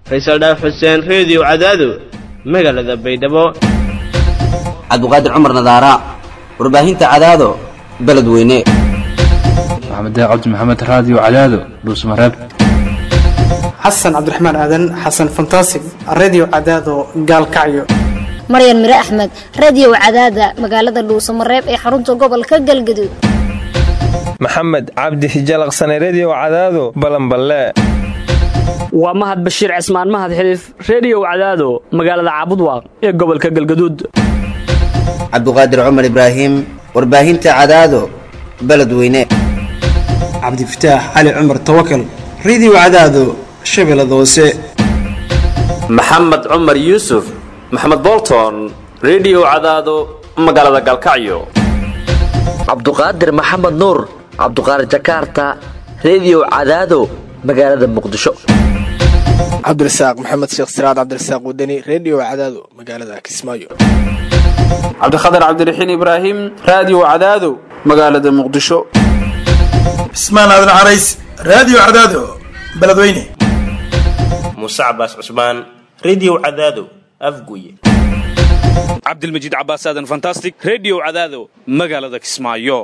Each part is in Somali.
faysal dhaaf xuseen reediyo cadaado magaalada baydhabo cabdiqaadir cumar nadaara warbaahinta cadaado beledweyne maxamed cabdi maxamed raadiyo cadaado dhuusmareeb xasan cabdiraxmaan aadan xasan fantasig redio cadaado gaalkacyo maryan mire axmed radio cadaada magaalada dhuusamareeb ee xarunta gobolka galgaduud maxamed cabdi hijalaqsane redio cadaado balanballe waa mahad bashiir cismaan mahad xiliif reediyow cadaado magaalada caabudwaaq ee gobolka galgaduud cabdiqaadir cumar ibraahim warbaahinta cadaado beledweyne cabdifataax cali cumar tawakal redio cadaado shabeellada hoose maxamed cumar yuusuf maxamed bolton redio cadaado magaalada galkacyo cabduqaadir maxamed nuur cabduqaadir jakaarta redio cadaado magaalada muqdisho cabdirasaaq maxamed sheekh siraad cabdirasaaq wadani redio cadaado magaalada kismaayo cabdikhatar cabdiraxiin ibraahim raadiyo cadaado magaalada muqdisho cismaan aadan carays raadiyo cadaado beledweyne muuse cabaas cusmaan redio cadaado afguye cabdilmajiid cabaas aadan fantastic redio cadaado magaalada kismaayo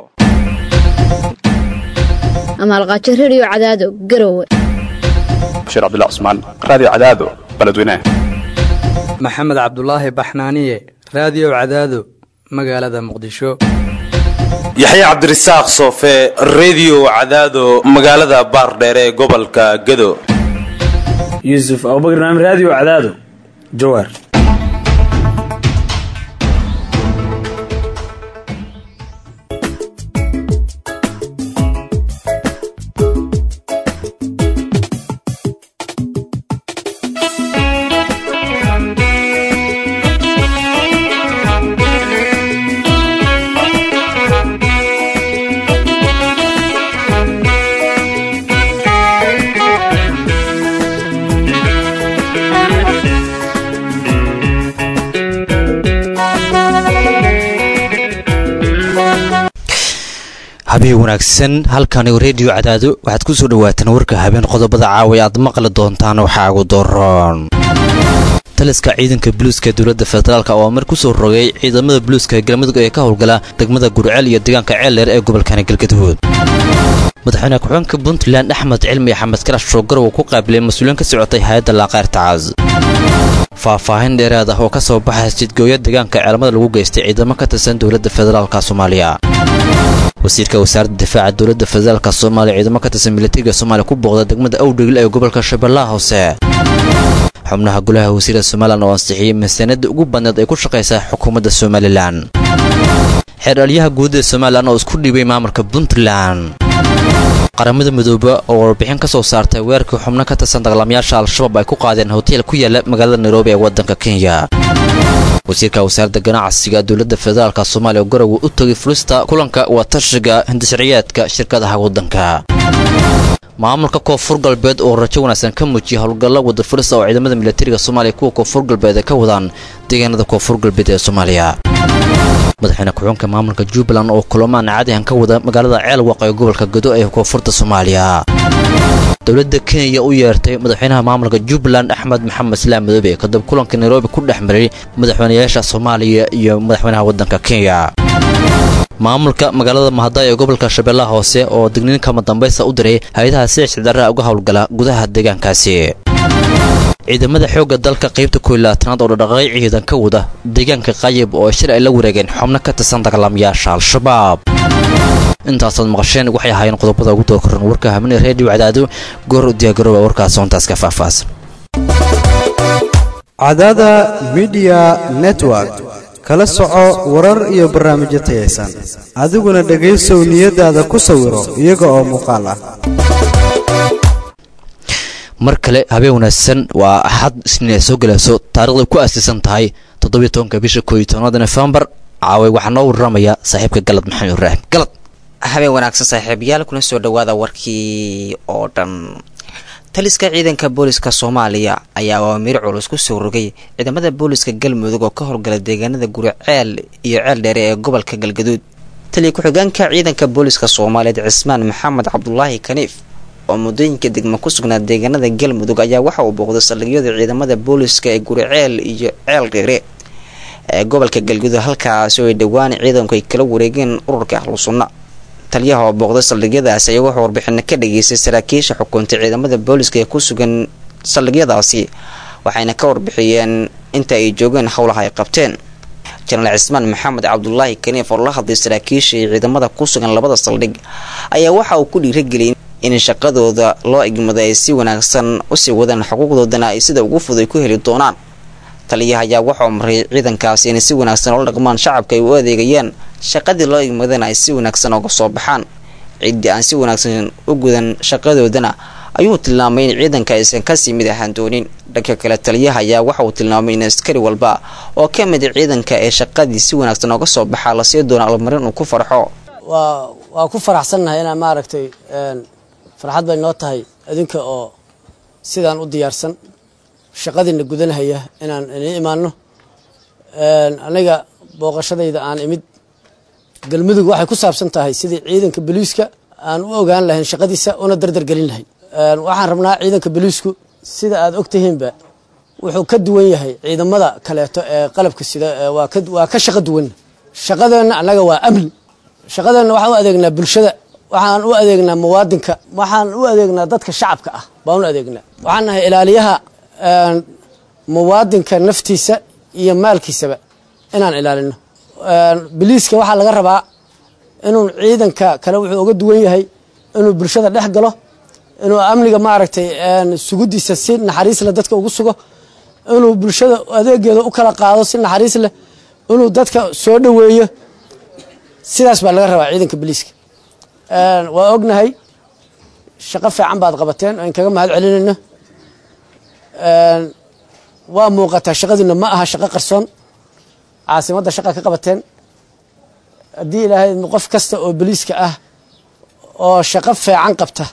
amaalqaajo redio cadaado garowe bashiir cabdilla cusmaan raadiyo cadaado beledweyne maxamed cabdulaahi baxnaaniye raadiyo cadaado magaalada muqdisho yaxya cabdirasaaq soofe redio cadaado magaalada baardheere ee gobolka gado yuusuf abubakr naam raadiyo cadaado jawaar habeen wanaagsan halkani reediyo cadaado waxaad ku soo dhawaataan warka habeen qodobada caawa aad maqli doontaan waxaa ugu daroon taliska ciidanka buluuska dowladda federaalk oo mar ku soo rogay ciidamada buluuska galmudug ee ka howlgala degmada gurceel iyo deegaanka ceeldheer ee gobolkani galgaduud madaxweyne ku-xigeenka puntland axmed cilmi axmed karash shoogar uu ku qaabilay mas-uuliyiin ka socotay hay-adda laaqayrtacaas faahfaahin dheeraad ah oo ka soo baxay jidgooya deegaanka ceelmada lagu geystay ciidamo ka tirsan dowladda federaalk soomaaliya wasiirka wasaaradda difaaca dowladda federaalk soomaaliya ciidamo ka tirsan militariga soomaaliya ku booqda degmada awdhigil ee gobolka shabeellaha hoose xubnaha golaha wasiirda somalilan oo ansixiyey miisaaniyadda ugu badneed ay ku shaqaysaa xukuumadda somalilan xeerdhaliyaha guud ee somalilan oo isku dhiibay maamulka puntland qaramada midoobe oo warbixin ka soo saartay weerarkii xubno ka tirsan dagaalamayaasha al-shabaab ay ku qaadeen hoteel ku yaala magaalada nairobi ee waddanka kenya wasiirka wasaaradda ganacsiga dowladda federaalk soomaaliya oo garowe u tegay fulista kulanka waatashiga hindisharciyaadka shirkadaha waddanka maamulka koonfur galbeed oo rajo wanaagsan ka muujiyay howlgalla wada fulista oo ciidamada militariga soomaaliya kuwa koonfur galbeed ay ka wadaan deegaanada koonfur galbeed ee soomaaliya madaxweyne ku-xunka maamulka jubbaland oo kulamaan caadihan ka wada magaalada ceelwaq ee gobolka gado ee koonfurta soomaaliya dowladda kenya u yeertay madaxweynaha maamulka jubbaland axmed maxamed islaam madoobe kadib kulanka nairobi ku dhex maray madaxweynayaasha soomaaliya iyo madaxweynaha waddanka kenya maamulka magaalada mahadaay ee gobolka shabeellaha hoose oo digniin kama dambaysta u diray hay-adaha sida sicdarraha uga howlgala gudaha deegaankaasi ciidamada xoogga dalka qaybta koylaatanaad oo dhadhaqaaqay ciidan ka wada deegaanka qayib oo shir ay la wareegeen xubno ka tirsan dagaalamayaasha al-shabaab intaasaad maqasheen waxay ahaayeen qodobada ugu doorkoran warka habeenee reediyo cadaado goor u diyaargarooba warkaas soontaas ka faahfaahsan cadaada midiya network kala soco warar iyo barnaamijyo tayaysan adiguna dhegaysow niyadaada ku sawiro iyaga oo muuqaal ah mar kale habeen wanaagsan waa axad isniin ay soo galayso taarikhday ku aasiisan tahay toddobiyo tobanka bisha koo iyo tobnaada nofembar caaway waxaa noo warramaya saaxiibka galad maxamed ibraahim galad habeen wanaagsan saaxiibayaal kuna soo dhawaada warkii oo dhan taliska ciidanka booliska soomaaliya ayaa awaamiir culus ku soo rogay ciidamada booliska galmudug oo ka howlgala deegaanada guriceel iyo ceel dheere ee gobolka galgaduud taliya ku-xigeenka ciidanka booliska soomaaliyeed cismaan maxamed cabdulaahi kaniif oo muddooyinka degmo ku sugnaa deegaanada galmudug ayaa waxa uu booqday saldhigyada ciidamada booliska ee guriceel iyo ceel dheere ee gobolka galgudug halkaasi oo ay dhowaan ciidanku ay kala wareegeen ururka ahlu sunna taliyaha oo booqday saldhigyadaasi ayaa wuxuu warbixino ka dhageystay saraakiisha xukuntay ciidamada booliska ee ku sugan saldhigyadaasi waxayna ka warbixiyeen inta ay joogeen howlaha ay qabteen jenaraal cismaan maxamed cabdulaahi kaniif oo la hadlay saraakiisha iyo ciidamada ku sugan labada saldhig ayaa waxa uu ku dhiirageliyay in shaqadooda loo igmaday ay si wanaagsan usii wadaan xuquuqdoodana ay sida ugu fud ay ku heli doonaan taliyaha ayaa waxauu maray ciidankaasi inay si wanaagsan oola dhaqmaan shacabka ay u adeegayaan shaqadii loo igmadana ay si wanaagsan ooga soo baxaan ciddii aan si wanaagsan u gudan shaqadoodana ayuu tilmaamay in ciidanka aysan kasii mid ahaan doonin dhanka kale taliyaha ayaa waxa uu tilmaamay in askari walba oo ka mid ciidanka ee shaqadii si wanaagsan ooga soo baxaa lasii doono almarin uu ku farxo waa waa ku faraxsannahay inaan maaragtay farxad bay noo tahay idinka oo sidaan u diyaarsan shaqadiina gudanahaya inaan ini imaanno aniga booqashadayda aan imid galmudug waxay ku saabsan tahay sidii ciidanka boliiska aan u ogaan lahayn shaqadiisa una dardar gelin lahayn waxaan rabnaa ciidanka boliisku sida aad og tihiinba wuxuu ka duwan yahay ciidamada kaleeto ee qalabka sida waa ka shaqo duwan shaqadeenna annaga waa amni shaqadeenna waxaan u adeegnaa bulshada waxaan u adeegnaa muwaadinka waxaan u adeegnaa dadka shacabka ah baan u adeegnaa waxaan nahay ilaaliyaha muwaadinka naftiisa iyo maalkiisaba inaan ilaalino biliiska waxaa laga rabaa inuu ciidanka kale wuxuu uga duwan yahay inuu bulshada dhex galo inuu amniga maaragtay sugudiisa si naxariis leh dadka ugu sugo inuu bulshada adeegeeda u kala qaado si naxariis leh inuu dadka soo dhoweeyo sidaas baa laga rabaa ciidanka biliiska waa ognahay shaqo fiican baad qabateen aan kaga mahad celinayno waa muuqataa shaqadiina ma aha shaqo qarsoon caasimadda shaqa ka qabateen haddii ilaahay qof kasta oo boliiska ah oo shaqo fiican qabta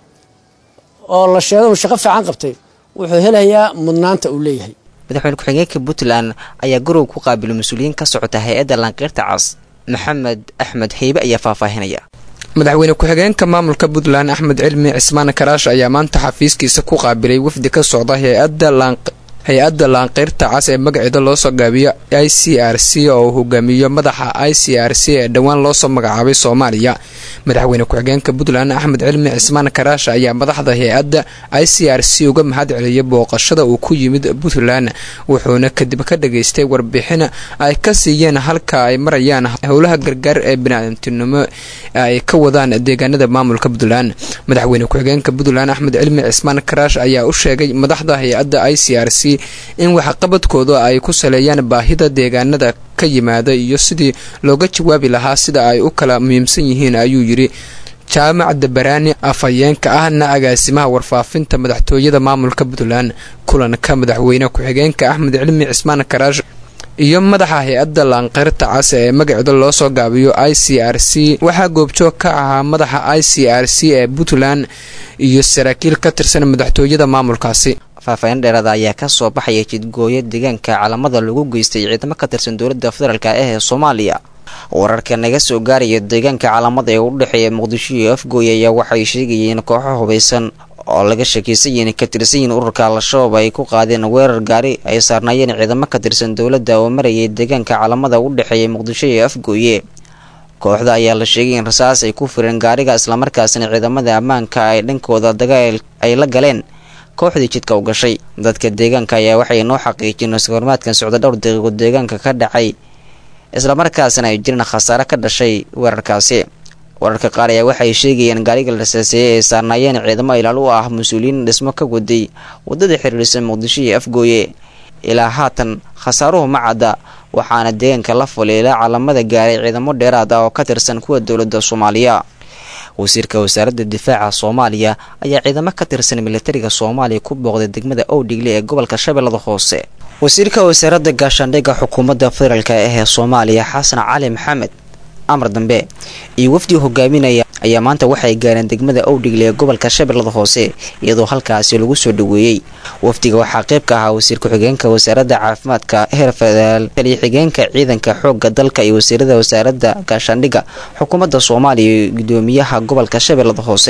oo la sheego uu shaqo fiican qabtay wuxuu helayaa mudnaanta uu leeyahay madaxweyne ku-xigeenka puntland ayaa guriga ku qaabilay mas-uuliyiin ka socota hay-adda laanqeyrta cas maxamed axmed heybe ayaa faahfaahinaya madaxweyne ku-xigeenka maamulka puntland axmed cilmi cismaan karaash ayaa maanta xafiiskiisa ku qaabilay wafdi ka socda hay-adda hay-adda laanqeyrta cas ee magaceeda loosoo gaabiyo i c r c oo uu hogaamiyo madaxa i c r c ee dhowaan loosoo magacaabay soomaaliya madaxweyne ku-xigeenka puntland axmed cilmi cismaan karaash ayaa madaxda hay-adda i c r c uga mahad celiyay booqashada uu ku yimid puntland wuxuuna kadib ka dhageystay warbixin ay ka siiyeen halka ay marayaan howlaha gargaar ee biniaadamtinimo ay ka wadaan deegaanada maamulka puntland madaxweyne ku-xigeenka puntland axmed cilmi cismaan karaash ayaa u sheegay madaxda hay-adda i c r c in waxqabadkooda ay ku saleeyaan baahida deegaanada ka yimaada iyo sidii looga jawaabi lahaa sida ay u kala muhiimsan yihiin ayuu yidhi jaamac dabaraani afhayeenka ahna agaasimaha warfaafinta madaxtooyada maamulka puntland kulanka madaxweyne ku-xigeenka axmed cilmi cismaan karaash iyo madaxa hay-adda laanqeyrta cas ee magaceeda loosoo gaabiyo i c r c waxaa goobjoog ka ahaa madaxa i c r c ee puntland iyo saraakiil ka tirsan madaxtooyada maamulkaasi faahfaahin dheeraada ayaa ka soo baxaya jidgooyo deegaanka calamada lagu geystay ciidamo ka tirsan dowladda federaalk ah ee soomaaliya wararka naga soo gaaraya deegaanka calamada ee u dhexeeya muqdisho iyo afgooy ayaa waxay sheegayeen kooxo hubaysan oo laga shakiisan yihiin ka tirsan yihiin ururka al-shabaab ay ku qaadeen weerar gaari ay saarnaayeen ciidamo ka tirsan dowladda oo marayay deegaanka calamada u dhexeeya muqdisho iyo afgooye kooxda ayaa la sheegay in rasaas ay ku fireen gaariga islamarkaasina ciidamada ammaanka ay dhankooda dagaal ay la galeen kooxdii jidka u gashay dadka deegaanka ayaa waxay noo xaqiijiyeen iskahormaadkan socda dhowr daqiiqo deegaanka ka dhacay islamarkaasina ay jireen khasaare ka dhashay weerarkaasi wararka qaar ayaa waxay sheegayeen gaariga la rasaaseeyey ay saarnaayeen ciidamo ilaal u ah mas-uuliyiin dhismo ka waday waddada xiriirsan muqdisho iyo afgooye ilaa haatan khasaaruhu ma cadda waxaana deegaanka la fulay ilaa calamada gaaray ciidamo dheeraad ah oo ka tirsan kuwa dowladda soomaaliya wasiirka wasaaradda difaaca soomaaliya ayaa ciidamo ka tirsan militariga soomaaliya ku booqday degmada owdhigle ee gobolka shabeellada hoose wasiirka wasaaradda gaashaandhigga xukuumadda federaalk ah ee soomaaliya xasan cali maxamed amar dambe iyo wafdi hogaaminaya ayaa maanta waxay gaareen degmada owdhigle ee gobolka shabeellada hoose iyadoo halkaasi lagu soo dhoweeyey wafdiga waxaa qayb ka ahaa wasiir ku-xigeenka wasaaradda caafimaadka heer federaal taliya xigeenka ciidanka xoogga dalka iyo wasiirada wasaaradda gaashaandhigga xukuumadda soomaaliya iyo gudoomiyaha gobolka shabeellada hoose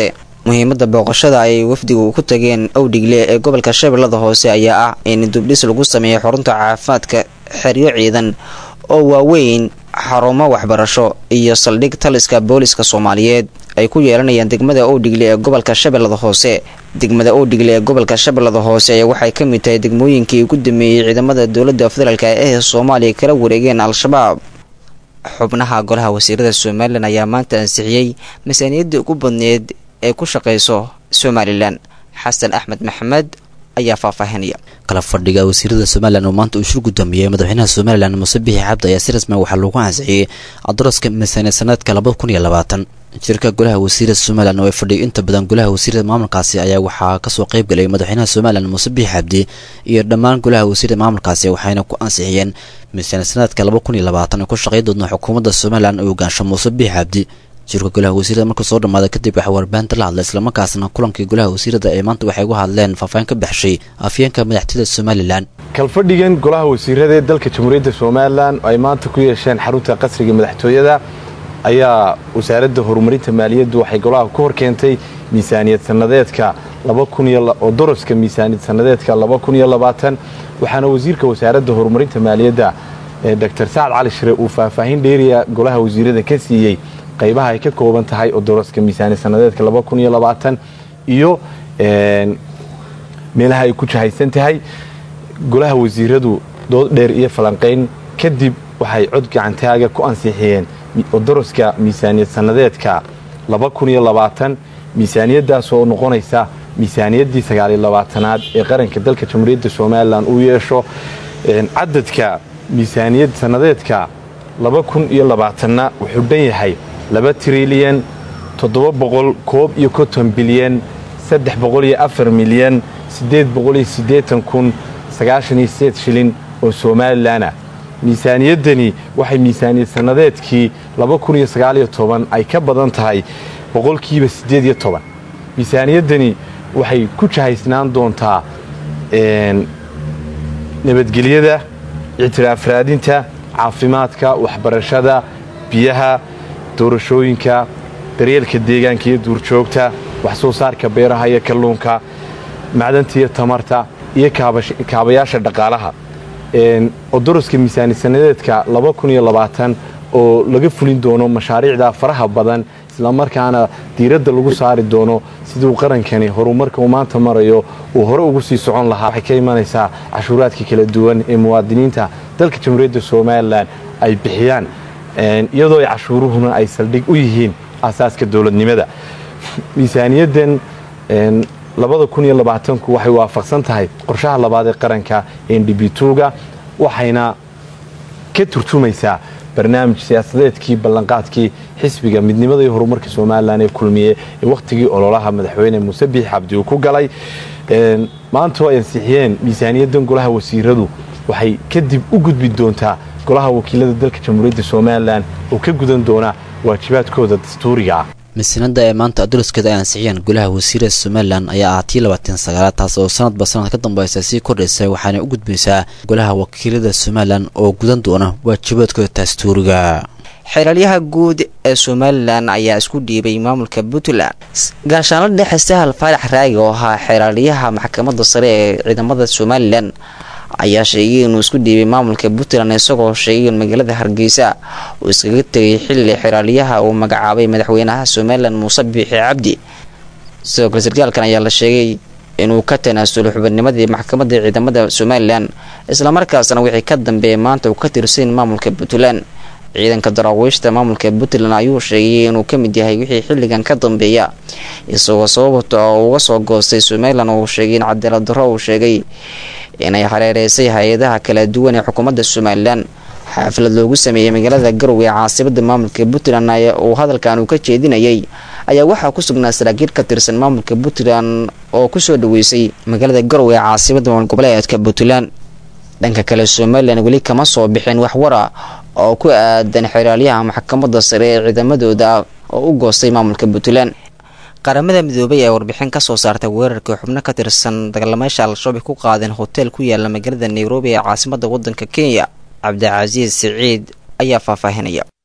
muhiimada booqashada ay wafdigu ku tageen owdhigle ee gobolka shabeellada hoose ayaa ah in dubdhis lagu sameeyo xarunta caafimaadka xeryo ciidan oo waaweyn xarumo waxbarasho iyo saldhig taliska booliska soomaaliyeed ay ku yeelanayaan degmada owdhigle ee gobolka shabeellada hoose degmada owdhigle ee gobolka shabeellada hoose ayaa waxay ka mid tahay degmooyinkii ugu dameeyey ciidamada dowladda federaalk ee soomaaliya kala wareegeen al-shabaab xubnaha golaha wasiirada somalilan ayaa maanta ansixiyey miisaaniyadda ugu badneed ee ku shaqeyso somalilan xasan axmed maxamed ayaa faahfaahinaya kala fadhiga wasiirada somalilan oo maanta uu shir gudoomiyey madaxweynaha somalilan muuse bixi cabdi ayaa si rasmi waxaa loogu ansixiyey cadaraska miisaaniya sanadka labada kun iyo labaatan shirka golaha wasiirada somalilan oo ay fadhiyo inta badan golaha wasiirada maamulkaasi ayaa waxaa kasoo qayb galay madaxweynaha somalilan muuse bixi cabdi iyo dhammaan golaha wasiirada maamulkaasi waxayna ku ansixiyeen miisaaniya sanadka laba kun iyo labaatan oo ku shaqey doona xukuumadda somalilan oo hogaansho muuse bixi cabdi shirka golaha wasiirada markuu soo dhamaaday kadib waxaa warbaahinta la hadlay islamarkaasna kulankii golaha wasiirada ee maanta waxay uga hadleen faahfaahin ka baxshay afyeenka madaxtooyada somalilan kalfadhigan golaha wasiirada ee dalka jamhuuriyadda somalilan oo ay maanta ku yeesheen xarunta qasriga madaxtooyada ayaa wasaaradda horumarinta maaliyaddu waxay golaha ku hor keentay miisaaniyad sanadeedka oo doroska miisaaniyad sanadeedka waxaana wasiirka wasaaradda horumarinta maaliyadda dr sacad cali shire uu faahfaahin dheeriya golaha wasiirada ka siiyey qaybaha ay ka kooban tahay oo doroska miisaaniyad sanadeedka iyo meelaha ay ku jahaysan tahay golaha wasiiradu dood dheer iyo falanqayn kadib waxay cod gacantaaga ku ansixiyeen doroska miisaaniyad sanadeedka miisaaniyadaas oo noqonaysa miisaaniyaddii sagaaliyolabaatanaad ee qaranka dalka jamhuuriyadda somalilan uu yeesho cadadka miisaaniyad sanadeedka laba kun iyo labaatanna wuxuu dhan yahay laba trilyan toddoba boqol koob iyo konton bilyan saddex boqol iyo afar milyan siddeed boqol iyo siddeetan kun sagaashan iyo sideed shilin oo somalilanah miisaaniyaddani waxay miisaaniyad sanadeedkii laba kun iyo sagaaliyo toban ay ka badan tahay boqolkiiba siddeed iyo toban miisaaniyaddani waxay ku jahaysnaan doontaa nabadgelyada ictiraaf raadinta caafimaadka waxbarashada biyaha doorashooyinka daryeelka deegaanka iyo duurjoogta wax soo saarka beeraha iyo kalluunka macdanta iyo tamarta iyo kaabayaasha dhaqaalaha odoroska miisaani sanadeedka oo laga fulin doono mashaariicda faraha badan islamarkaana diiradda lagu saari doono siduu qarankani horumarka uu maanta marayo uu hore ugu sii socon lahaa waxay ka imanaysaa cashuuraadka kala duwan ee muwaadiniinta dalka jamhuuriyadda somalilan ay bixiyaan iyadoo ay cashuuruhuna ay saldhig u yihiin asaaska dowladnimada miisaaniyaddan ku waxay waafaqsan tahay qorshaha labaad ee qaranka ndbtuga waxayna ka turjumaysaa barnaamij siyaasadeedkii ballanqaadkii xisbiga midnimada iyo horumarka somalilan ee kulmiye ee wakhtigii ololaha madaxweyne muuse biix cabdi uu ku galay maantoo ay ansixiyeen miisaaniyaddan golaha wasiiradu waxay kadib u gudbi doontaa golaha wakiilada dalka jamhuuriyadda somalilan oo ka gudan doona waajibaadkooda dastuuriga ah miisanada ee maanta adulaskeeda ay ansixiyeen golaha wasiirada somalilan ayaa ah tii labaatan sagaalaad taas oo sanadba sanad ka dambeysa sii kordhaysa waxaana u gudbaysaa golaha wakiilada somalilan oo gudan doona waajibaadkooda dastuuriga xeeralyaha guud ee somalilan ayaa isku dhiibay maamulka puntland gaashaanla dhexe sahal faarax raagi oo ahaa xeeralyaha maxkamadda sare ee ciidamada somalilan ayaa sheegay inuu isku dhiibay maamulka puntland isagoo sheegay in magaalada hargeysa uu iskaga tegay xilli xeraalyaha uu magacaabay madaxweynaha somalilan muuse biixi cabdi sidoo kale sarkaalkan ayaa la sheegay inuu ka tanaasulo xubinnimadii maxkamadda ciidamada somalilan islamarkaasna wixii ka dambeeyay maanta uu ka tirsan maamulka puntland ciidanka daraawiishta maamulka puntland ayuu sheegay inuu ka mid yahay wixii xilligan ka dambeeya isagoo sababta oo uga soo goostay somalilan uu sheegay in cadaalad darro uu sheegay inay hareereysay hay-adaha kala duwan ee xukuumadda somalilan xaafilad loogu sameeyey magaalada garowe ee caasimada maamulka puntland uu hadalkan uu ka jeedinayay ayaa waxaa ku sugnaa saraakiil ka tirsan maamulka puntland oo kusoo dhaweysay magaalada garowe ee caasimada maamul goboleedka puntland dhanka kale somalilan weli kama soo bixin waxwara oo ku aadan xeraalyaha maxkamadda sare ee ciidamadooda oo u goostay maamulka puntland qaramada midoobay ee warbixin kasoo saartay weerarkii xubno ka tirsan dagaalamayaasha al-shabaab ku qaadeen hotel ku yaala magaalada nairobi ee caasimada wadanka kenya cabdicasiis siciid ayaa faahfaahinaya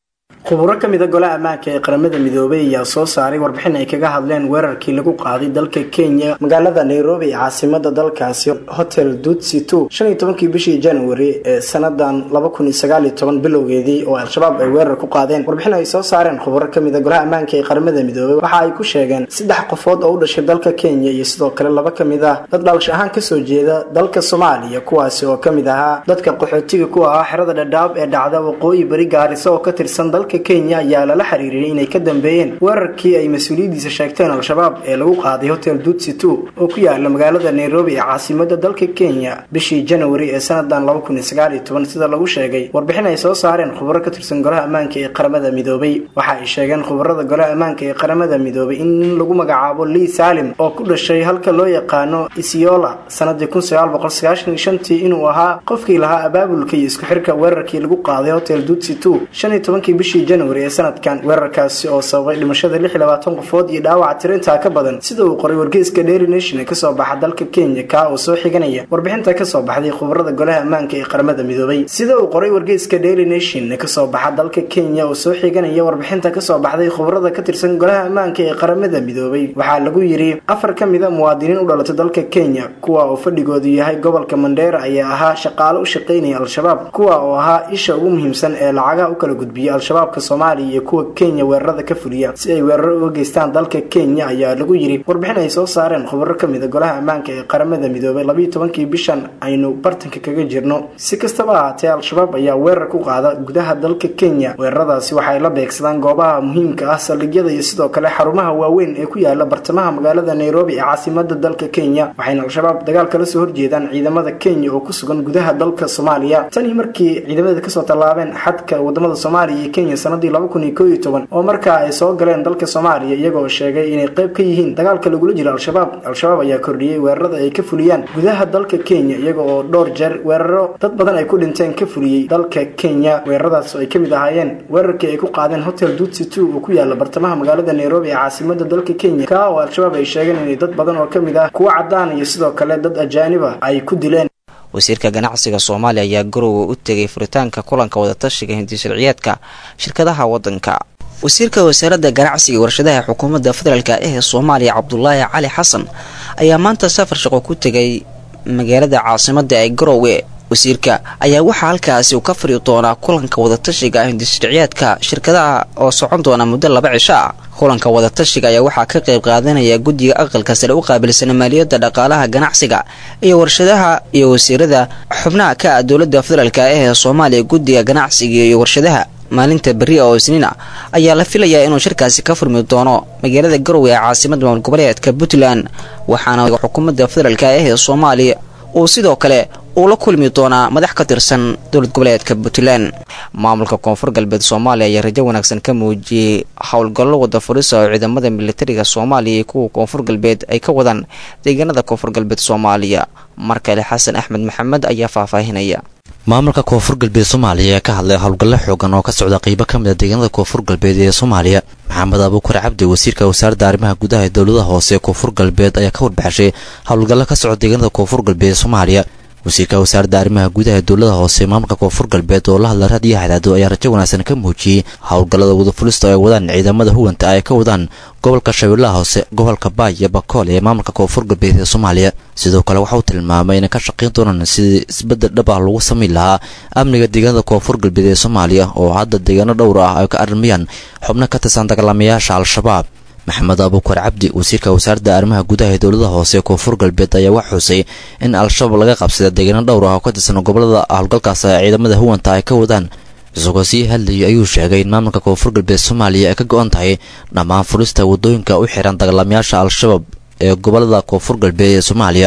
khuburo ka mida golaha ammaanka ee qaramada midoobay ayaa soo saaray warbixin ay kaga hadleen weerarkii lagu qaaday dalka kenya magaalada nairobi ee caasimada dalkaasi hotel dutsi two shan iyo tobankii bishii january ee sanadan laba kun iyo sagaal iyo toban bilowgeedii oo al-shabaab ay weerar ku qaadeen warbixin ay soo saareen khuburo ka mida golaha ammaanka ee qaramada midoobay waxa ay ku sheegeen saddex qofood oo u dhashay dalka kenya iyo sidoo kale laba ka mid ah dad dhalash ahaan kasoo jeeda dalka soomaaliya kuwaasi oo kamid ahaa dadka qaxootiga ku ahaa xerada dhadhaab ee dhacda waqooyi bari gaarisa oo ka tirsan dalka kenya ayaa lala xiriiriyay inay ka dambeeyeen weerarkii ay mas-uuliyadiisa sheegteen al-shabaab ee lagu qaaday hotel dutsi two oo ku yaala magaalada nairobi ee caasimada dalka kenya bishii january ee sanadan laba kun iyo sagaal iyo toban sida lagu sheegay warbixin ay soo saareen khuburo ka tirsan golaha ammaanka ee qaramada midoobay waxa ay sheegeen khubarada golaha ammaanka ee qaramada midoobay in nin lagu magacaabo lii salim oo ku dhashay halka loo yaqaano isiola sanadii kun sagaal boqol sagaashan iyo shantii inuu ahaa qofkii lahaa abaabulka iyo isku xirka weerarkii lagu qaaday hotel dutsi two shan iyo tobankii bishii january ee sanadkan weerarkaasi oo sababay dhimashada lix iyo labaatan qofood iyo dhaawaca tirintaa ka badan sida uu qoray wargeyska daily nation ee kasoo baxa dalka kenya kaa oo soo xiganaya warbixinta kasoo baxday khubarada golaha ammaanka ee qaramada midoobay sida uu qoray wargeyska daily nation ee kasoo baxa dalka kenya oo soo xiganaya warbixinta kasoo baxday khubarada ka tirsan golaha ammaanka ee qaramada midoobay waxaa lagu yiri afar ka mid a muwaadiniin u dhalatay dalka kenya kuwa oo fadhigoodu yahay gobolka mandheera ayaa ahaa shaqaale u shaqaynaya al-shabaab kuwa oo ahaa isha ugu muhiimsan ee lacagaha u kala gudbiya al-shabaabka soomaaliya iyo kuwa kenya weerarada ka fuliya si ay weeraro uga geystaan dalka kenya ayaa lagu yiri warbixin ay soo saareen khubaro ka mid a golaha ammaanka ee qaramada midoobay labayo tobankii bishan aynu bartanka kaga jirno si kastaba ahaatee al-shabaab ayaa weerar ku qaada gudaha dalka kenya weeraradaasi waxay la beegsadaan goobaha muhiimka ah saldhigyada iyo sidoo kale xarumaha waaweyn ee ku yaala bartamaha magaalada nairobi ee caasimada dalka kenya waxayna al-shabaab dagaal kala soo horjeedaan ciidamada kenya oo ku sugan gudaha dalka soomaaliya tanii markii ciidamada kasoo tallaabeen xadka wadamada soomaaliya iyo kenya sanadii laba kun iyo koo iyo toban oo markaa ay soo galeen dalka soomaaliya iyagoo sheegay inay qayb ka yihiin dagaalka lagula jiro al-shabaab al-shabaab ayaa kordhiyey weerarada ay ka fuliyaan gudaha dalka kenya iyaga oo dhowr jeer weeraro dad badan ay ku dhinteen ka fuliyey dalka kenya weeraradaas oo ay kamid ahaayeen weerarkii ay ku qaadeen hotel dutsi two oo ku yaala bartamaha magaalada nairobi ee caasimada dalka kenya kaa oo al-shabaab ay sheegeen inay dad badan oo kamid ah kuwa cadaan iyo sidoo kale dad ajaaniba ay ku dileen wasiirka ganacsiga soomaaliya ayaa garowe u tegay furitaanka kulanka wadatashiga hindisharciyeedka shirkadaha wadanka wasiirka wasaaradda ganacsiga warshadaha xukuumadda federaalk ee soomaaliya cabdulaahi cali xasan ayaa maanta safar shaqo ku tegay magaalada caasimada ee garowe wasiirka ayaa waxaa halkaasi uu ka fari doonaa kulanka wadatashiga hindisharciyeedka shirkadaha oo socon doona muddo laba cisho ah kulanka wadatashiga ayaa waxaa ka qayb qaadanaya guddiga aqalka sare u qaabilsan maaliyadda dhaqaalaha ganacsiga iyo warshadaha iyo wasiirada xubnaha ka ah dowladda federaalk ee soomaaliya guddiga ganacsiga iyo warshadaha maalinta berri oo isniin ah ayaa la filayaa inuu shirkaasi ka furmi doono magaalada garowe ee caasimada maamul goboleedka puntland waxaana xukuumadda federaalk ee soomaaliya uu sidoo kale uu la kulmi doonaa madax ka tirsan dowlad goboleedka puntland maamulka koonfur galbeed soomaaliya ayaa rajo wanaagsan ka muujiyey howlgallo wada furisa oo ciidamada militariga soomaaliya iyo kuwa koonfur galbeed ay ka wadaan deegaanada koonfur galbeed soomaaliya mar kale xasan axmed maxamed ayaa faahfaahinaya maamulka koonfur galbeed soomaaliya ayaa ka hadlay howlgallo xoogan oo ka socda qeybo ka mid a deegaanada koonfur galbeed ee soomaaliya maxamed abuukar cabdi wasiirka wasaaradda arrimaha gudaha ee dowladaha hoose ee koonfur galbeed ayaa ka warbaxshay howlgallo ka socda deegaanada koonfur galbeed ee soomaaliya wasiirka wasaaradda arrimaha gudaha ee dowladaha hoose maamulka koonfur galbeed oo la hadla raadiyo hadaado ayaa rajo wanaagsan ka muujiyey howlgallada wadafulista oo ay wadaan ciidamada huwanta ay ka wadaan gobolka shabeellaha hoose gobolka baay iyo bakool ee maamulka koonfur galbeed ee soomaaliya sidoo kale waxa uu tilmaamay inay ka shaqayn doonaan sidii isbeddel dhab ah lagu samayn lahaa amniga deegaanada koonfur galbeed ee soomaaliya oo hadda deegaano dhowr ah ay ka arrimayaan xubno ka tirsan dagaalamayaasha al-shabaab maxamed abuukar cabdi wasiirka wasaaradda arrimaha gudaha ee dowladaha hoose ee koonfur galbeed ayaa wax xusay in al-shabaab laga qabsada deegaano dhowr ah oo ka tirsan gobolada howlgalkaas ee ciidamada huwanta ay ka wadaan isagoo sii hadlayay ayuu sheegay in maamulka koonfur galbeed soomaaliya ay ka go-an tahay dhammaan furista waddooyinka u xiran dagaalamayaasha al-shabaab ee gobolada koonfur galbeed ee soomaaliya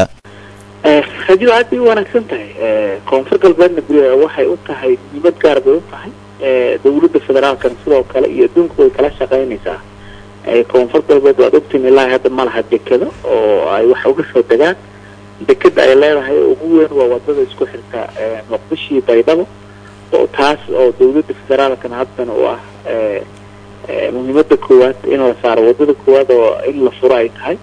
rajadu aad bay u wanaagsan tahay koonfur galbeedna waxay u tahay muhiimad gaar bay u tahay dowladda federaalkana sidoo kale iyo adduunku way kala shaqaynaysaa koonfur galbeed waad ogtiin ilaahi hadda ma laha dekado oo ay wax uga soo degaan dekada ay leedahay ugu weyn waa wadada isku xirta muqdisho iyo baydhabo oo taas oo dowladda federaalkana haddana u ah muhiimada koowaad in la saaro wadada koowaad oo in la furo ay tahay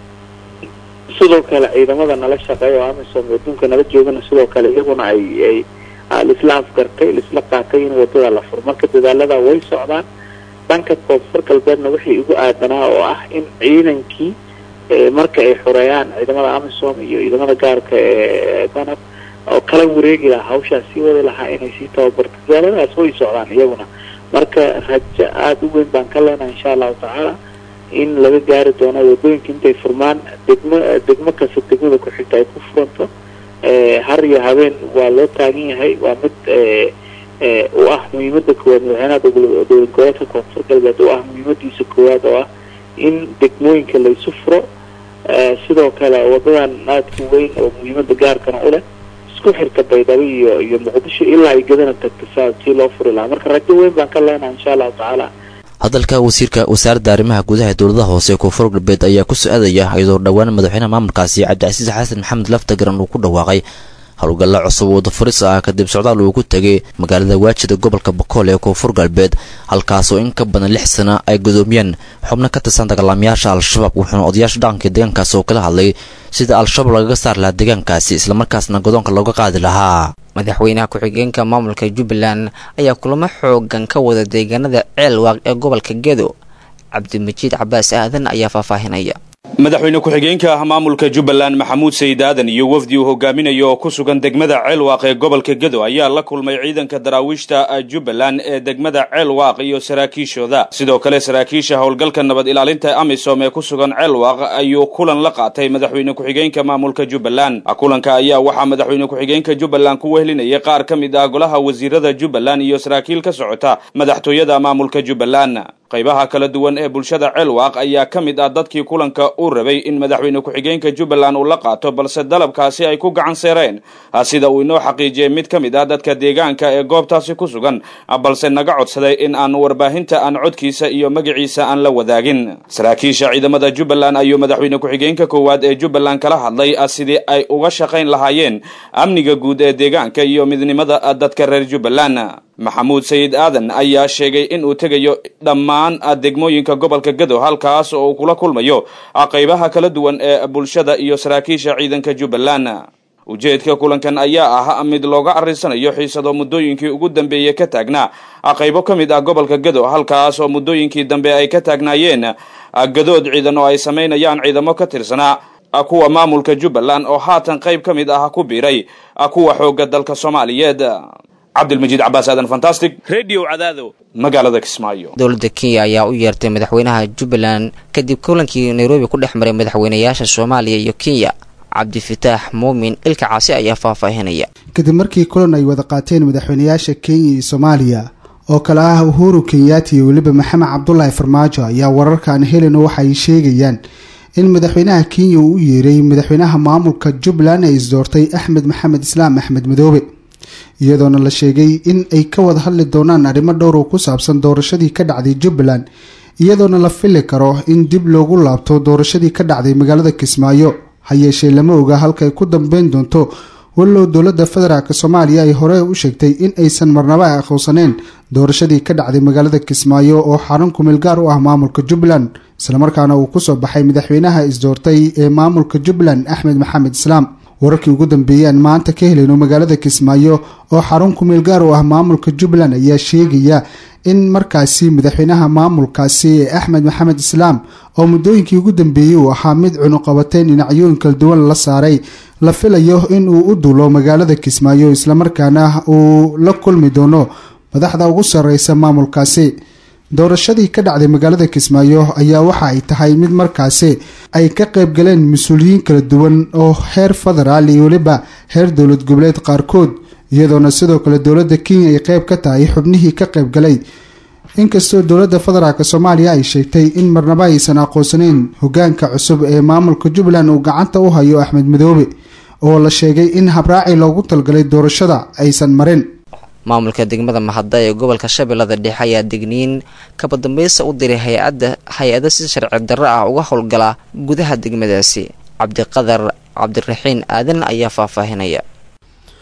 sidoo kale ciidamada nala shaqeeya oo amisom adduunka nala joogana sidoo kale iyaguna ay ay laisla afgartay laisla qaatay in wadada la furo marka dadaalada way socdaan dhanka koonfur galbeedna wixii igu aadanaa oo ah in ciidankii marka ay xoreeyaan ciidamada amisom iyo ciidamada gaarka ee danab oo kala wareegi lahaa hawshaas sii wadi lahaa inay sii tababarto magaaladaas way socdaan iyaguna marka rajo aada u weyn baan ka leenahay insha allahu tacaala in laga gaari doono wadooyinka intay furmaan degmo degmo kasta degmada ku xigta ay ku furanto har iyo habeen waa loo taagan yahay waa mid u ah muhiimada koowaad madaxweynaha dowlad goboleedka koonfur galbeed u ah muhiimadiisa koowaad oo ah in degmooyinka laysu furo sidoo kale wadadan aadka weyn oo muhiimada gaarkana u leh isku xirka baydhabo iyo iyo muqdisho ilaa ay gadana tagto saa sii loo furi lahaa marka rajo weyn baan ka leenahay insha allahu tacaala hadalka wasiirka wasaaradda arrimaha gudaha ee dowladaha hoose ee koonfur galbeed ayaa ku su-aadaya iyadoo dhowaan madaxweynaha maamulkaasi cabdicasiis xasan maxamed laftagaran uu ku dhawaaqay howlgalla cusub oo wadafuris ah kadib socdaal uu ku tegay magaalada waajida gobolka bakool ee koonfur galbeed halkaasoo in ka badan lix sana ay gudoomiyeen xubno ka tirsan dagaalamayaasha al-shabaab wuxuuna odayaasha dhaqanka deegaankaasi oo kala hadlay sida al-shabaab lagaga saar lahaa deegaankaasi islamarkaasna godoonka looga qaadi lahaa madaxweynaha ku-xigeenka maamulka jubbaland ayaa kulamo xoogan ka wada deegaanada ceelwaaq ee gobolka gedo cabdimajiid cabaas aadan ayaa faahfaahinaya madaxweyne ku-xigeenka maamulka jubbaland maxamuud sayid aadan iyo wafdi uu hogaaminayo oo ku sugan degmada ceelwaaq ee gobolka gedo ayaa la kulmay ciidanka daraawiishta jubbaland ee degmada ceelwaaq iyo saraakiishooda sidoo kale saraakiisha howlgalka nabad ilaalinta amisom ee ku sugan ceelwaaq ayuu kulan la qaatay madaxweyne ku-xigeenka maamulka jubbaland kulanka ayaa waxaa madaxweyne ku-xigeenka jubbaland ku wehlinayay qaar ka mid ah golaha wasiirada jubbaland iyo saraakiil ka socota madaxtooyada maamulka jubbaland qaybaha kala duwan ee bulshada ceelwaaq ayaa ka mid ah dadkii kulanka uu rabay in madaxweyne ku-xigeenka jubbaland uu la qaato balse dalabkaasi ay ku gacan seereen sida uu inoo xaqiijiyey mid ka mid ah dadka deegaanka ee goobtaasi ku sugan balse naga codsaday in aan warbaahinta aan codkiisa iyo magaciisa aan la wadaagin saraakiisha ciidamada jubbaland ayuu madaxweyne ku-xigeenka koowaad ee jubbaland kala hadlay sidii ay uga shaqayn lahaayeen amniga guud ee deegaanka iyo midnimada dadka reer jubbaland maxamuud sayid aadan ayaa sheegay in uu tegayo dhammaan degmooyinka gobolka gado halkaas oo uu kula kulmayo qaybaha kala duwan ee bulshada iyo saraakiisha ciidanka jubbaland ujeedka kulankan ayaa ah mid looga arrisanayo xiisado muddooyinkii ugu dambeeyey ka taagnaa qaybo ka mid ah gobolka gado halkaas oo muddooyinkii dambe ay ka taagnaayeen gadood ciidan oo ay samaynayaan ciidamo ka tirsanaa kuwa maamulka jubbaland oo haatan qayb ka mid ah ku biiray kuwa xoogga dalka soomaaliyeed cabdilmajiid cabaas aadan fantastic radio cadaado magaalada kismaayo dowladda kenya ayaa u yeertay madaxweynaha jubbaland kadib kulankii nairobi ku dhex maray madaxweynayaasha soomaaliya iyo kenya cabdifitaax muumin ilka caasi ayaa faahfaahinaya kadib markii kulan ay wada qaateen madaxweynayaasha kenya iyo soomaaliya oo kale ah uhuru kenyaati iyo weliba maxamed cabdulaahi farmaajo ayaa wararkan helena waxa ay sheegayaan in madaxweynaha kenya uu u yeeray madaxweynaha maamulka jubbaland ee isdoortay axmed maxamed islaam axmed madoobe iyadoona la sheegay in ay ka wada hadli doonaan arrimo dhowr oo ku saabsan doorashadii ka dhacday jubbaland iyadoona la fili karo in dib loogu laabto doorashadii ka dhacday magaalada kismaayo ha yeeshee lama oga halkaay ku dambeyn doonto wallow dowladda federaalk soomaaliya ay hore u sheegtay in aysan marnaba aqoonsaneen doorashadii ka dhacday magaalada kismaayo oo xarun kumeel gaar u ah maamulka jubbaland islamarkaana uu kusoo baxay madaxweynaha isdoortay ee maamulka jubbaland axmed maxamed islaam wararkii ugu dambeeyey aan maanta ka helayno magaalada kismaayo oo xarun kumeel gaar u ah maamulka jubbaland ayaa sheegaya in markaasi madaxweynaha maamulkaasi ee axmed maxamed islaam oo muddooyinkii ugu dambeeyey uu ahaa mid cunuqabateyn dhinacyooyin kala duwan la saaray la filayo in uu u duulo magaalada kismaayo islamarkaana uu la kulmi doono madaxda ugu sareysa maamulkaasi doorashadii ka dhacday magaalada kismaayo ayaa waxa ay tahay mid markaasi ay ka qayb galeen mas-uuliyiin kala duwan oo heer federaal iyo weliba heer dowlad goboleed qaarkood iyadoona sidoo kale dowladda kenya ay qeyb ka tahay xubnihii ka qayb galay inkastoo dowladda federaalk soomaaliya ay sheegtay in marnaba aysan aqoonsaneyn hogaanka cusub ee maamulka jubbaland uu gacanta u hayo axmed madoobe oo la sheegay in habraaci loogu talgalay doorashada aysan marin maamulka degmada mahadda ee gobolka shabeellada dhexe ayaa degniin kabadambeysa u diray hay-adda hay-ada si sharci darro ah uga howlgala gudaha degmadaasi cabdiqadar cabdiraxiin aadan ayaa faahfaahinaya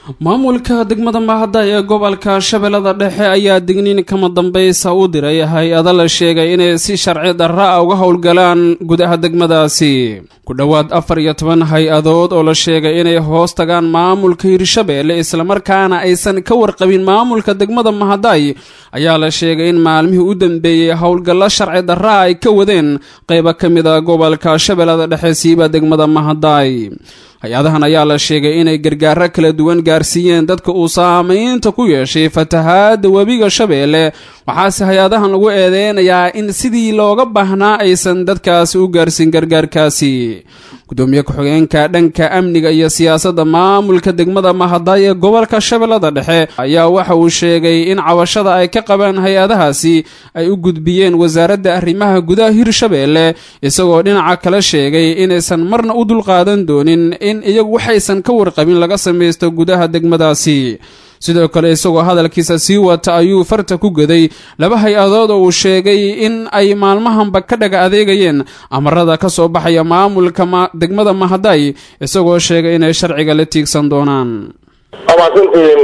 maamulka degmada mahadda ee gobolka shabeellada dhexe ayaa digniin kama dambaysa u diray hay-ado la sheegay inay si sharci darra a uga howlgalaan gudaha degmadaasi ku dhowaad afar iyo toban hay-adood oo la sheegay inay hoos tagaan maamulka hirshabeelle islamarkaana aysan ka warqabin maamulka degmada mahadday ayaa la sheegay in maalmihii u dambeeyey howlgallo sharci darra ay ka wadeen qaybo ka mid a gobolka shabeellada dhexe siiba degmada mahadday hay-adahan ayaa la sheegay inay gargaaro kala duwan gaarsiiyeen dadka uu saamaynta ku yeeshay fatahaadda webiga shabeelle waxaase hay-adahan lagu eedeynayaa in sidii looga baahnaa aysan dadkaasi u gaarsiin gargaarkaasi gudoomiye ku-xigeenka dhanka amniga iyo siyaasadda maamulka degmada mahaday ee gobolka shabeellada dhexe ayaa waxa uu sheegay in cabashada ay ka qabaan hay-adahaasi ay u gudbiyeen wasaaradda arrimaha gudaha hirshabeelle isagoo dhinaca kale sheegay inaysan marna u dulqaadan doonin in iyagu waxaysan ka warqabin laga samaysto gudaha degmadaasi sidoo kale isagoo hadalkiisa sii wata ayuu farta ku gaday laba hay-adood oo uu sheegay in ay maalmahanba ka dhaga adeegayeen amarada ka soo baxaya maamulka degmada mahaday isagoo sheegay inay sharciga la tiigsan doonaan amaasantiin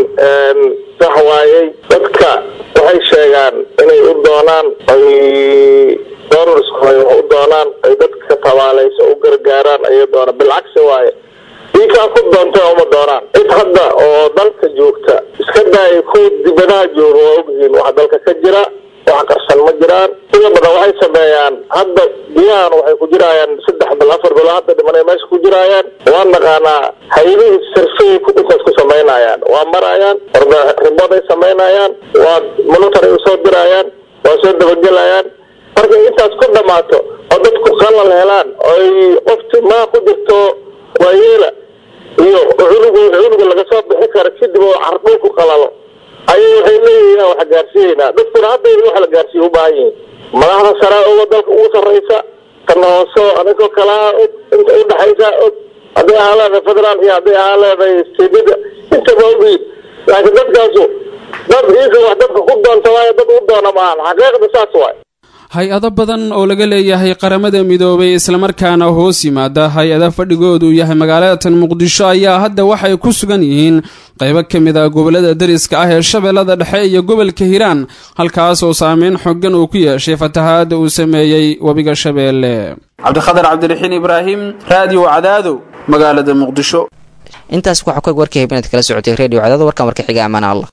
sax waayey dadka waxay sheegaan inay u doonaan ay doonarskooda wax u doonaan ay dadka tabaalaysa u gargaaraan ayay doonaan bilcagsi waaye diikaa ku doontay uma doonaan cid hadda oo dalka joogta iska daaya kuwa dibadaha jooga waa ogyihiin waxa dalka ka jira wax qarsan ma jiraan sida badan waxay sameeyaan hadda biyahan waxay ku jiraayaan saddex bil afar bil hadda dhimanay meesha ku jiraayaan waa naqaanaa hay-adihii sarfey ku intaas ku samaynayaan waa marayaan orda riboday samaynayaan waa monitoray usoo dirayaan waa soo dabagelayaan markay intaas ku dhammaato oo dadku qalal helaan oo ay qofti maa ku jirto waayeela iyo cunugu cunuga laga soo bixi karo kadib oo cardhulku qalalo ayay waxay leeyihiin wax gaarsiiyeynaa dadkuna hadda in wax la gaarsiiya u baahan yihiin madaxda sare oo dalka ugu sarraysa tan hoose anigoo kalaa og inta udhaxaysa og hadday ahaa leedahay federaal iyo hadday ahaa leedahay steedada intaba ogiin laakiin dadkaasu dad iisa wax dadka ku doonta waayo dad u doona maahan xaqiiqda saas waay hay-ado badan oo laga leeyahay qaramada midoobay islamarkaana hoos yimaada hay-ada fadhigoodu yahay magaalada tan muqdisho ayaa hadda waxay ku sugan yihiin qaybo ka mid a gobolada dariska ah ee shabeellada dhexe iyo gobolka hiiraan halkaas oo saameyn xooggan uu ku yeeshay fatahaadda uu sameeyey webiga shabeelle cabdikhadar cabdiraxiin ibraahim raadiyo cadaado magaalada muqdisho intaas waxaa ku eg warkii habeenaad kala socotay redio cadaado warkan warka xiga amaan allah